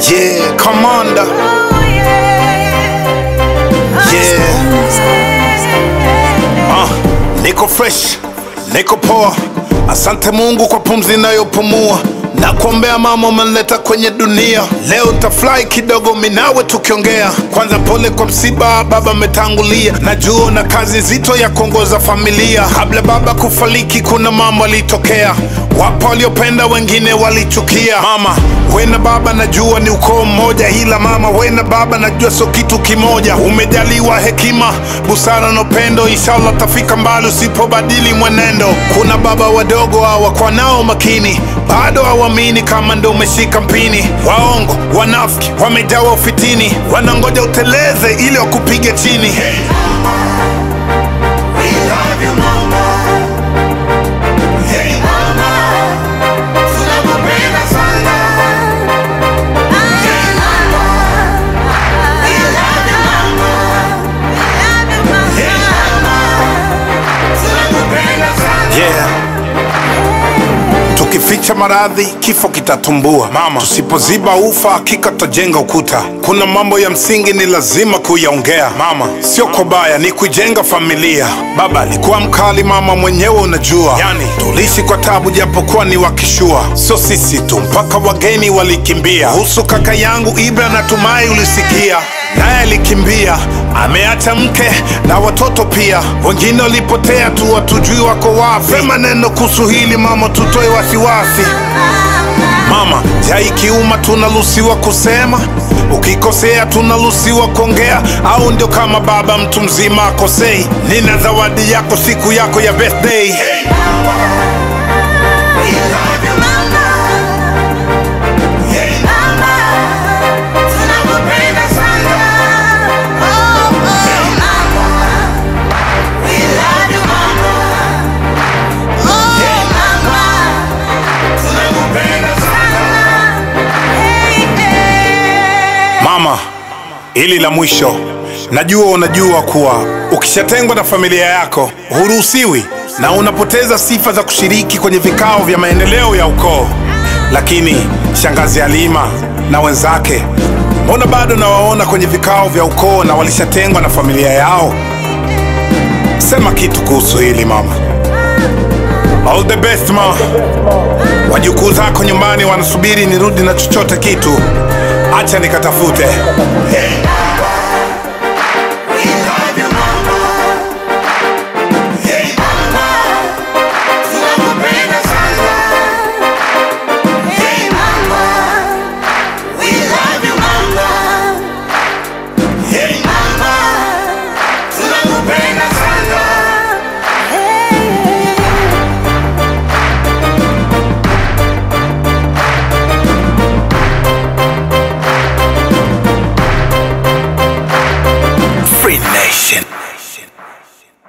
Yeah, commander. Yeah. Ah, niko fresh, niko poa. Asante Mungu kwa pumzi inayopumua na kuombea mama umenileta kwenye dunia. Leo tafurahi kidogo minawe tukiongea. Kwanza pole kwa msiba, baba ametangulia. Najua na kazi nzito ya kuongoza familia. Kabla baba kufariki, kuna mambo alitokea. Wapo waliopenda, wengine walichukia. Mama we na baba najua ni ukoo mmoja, ila mama we na baba najua sio kitu kimoja. Umejaliwa hekima, busara na upendo, inshallah tafika mbali usipobadili mwenendo. Kuna baba wadogo hawakwa nao makini, bado hawamini kama ndo umeshika mpini. Waongo, wanafiki, wamejawa ufitini, wanangoja uteleze ili wakupige chini. We love you mama. Hey mama, tunakupenda sana. Hey mama, we love you mama. Hey mama, tunakupenda sana. Yeah. Tukificha maradhi kifo kitatumbua. Mama, tusipoziba ufa hakika tutajenga ukuta. Kuna mambo ya msingi ni lazima kuyaongea. Mama, sio kwa baya, ni kujenga familia. Baba alikuwa mkali, mama mwenyewe unajua. Yani tuliishi kwa tabu japokuwa ni wakishua, sio sisi tu, mpaka wageni walikimbia. Kuhusu kaka yangu Ibra, natumai ulisikia naye alikimbia, ameacha mke na watoto pia. Wengine walipotea tu, hatujui wako wapi. Sema neno kuhusu hili mama, tutoe wasiwasi. Mama, jai kiuma tunaruhusiwa kusema, ukikosea tunaruhusiwa kuongea, au ndio kama baba mtu mzima akosei? Nina zawadi yako siku yako ya birthday. We love you mama. Hey mama, tunakupenda sana. Oh oh mama, we love you mama. Oh mama, tunakupenda sana. Hey hey. Mama, hili la mwisho, najua unajua kuwa ukishatengwa na familia yako huruhusiwi na unapoteza sifa za kushiriki kwenye vikao vya maendeleo ya ukoo. Lakini shangazi Halima na wenzake, mbona bado nawaona kwenye vikao vya ukoo na walishatengwa na familia yao? Sema kitu kuhusu hili mama. All the best ma. Wajukuu zako nyumbani wanasubiri nirudi na chochote kitu, acha nikatafute. Hey